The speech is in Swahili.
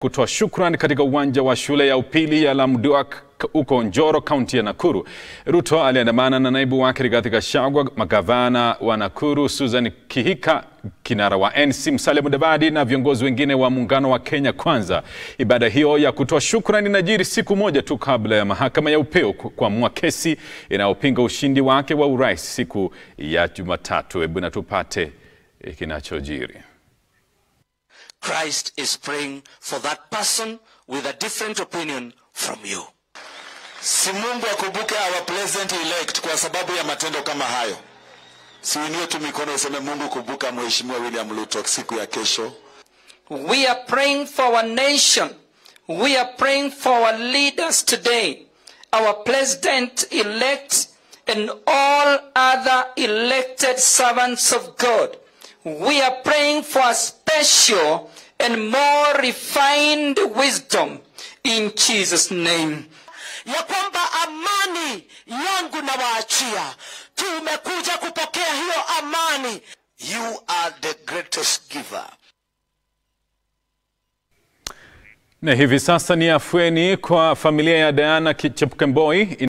kutoa shukrani katika uwanja wa shule ya upili ya Lamduak huko Njoro, kaunti ya Nakuru. Ruto aliandamana na naibu wake Rigathi Gachagua, magavana wa Nakuru Susan Kihika, kinara wa NC Musalia Mudavadi na viongozi wengine wa muungano wa Kenya Kwanza. Ibada hiyo ya kutoa shukrani inajiri siku moja tu kabla ya mahakama ya upeo kuamua kesi inayopinga ushindi wake wa urais siku ya Jumatatu. Hebu na tupate kinachojiri. Christ is praying for that person with a different opinion from you. Si Mungu akumbuke our president elect kwa sababu ya matendo kama hayo. Siunie tu mikono useme Mungu kumbuka Mheshimiwa William Ruto siku ya kesho. We are praying for our nation. We are praying for our leaders today, our president elect and all other elected servants of God. We are praying for a special and more refined wisdom in Jesus name. ya kwamba amani yangu na waachia. Tumekuja kupokea hiyo amani. You are the greatest giver. Na hivi sasa ni afueni kwa familia ya Diana Chepkemboi.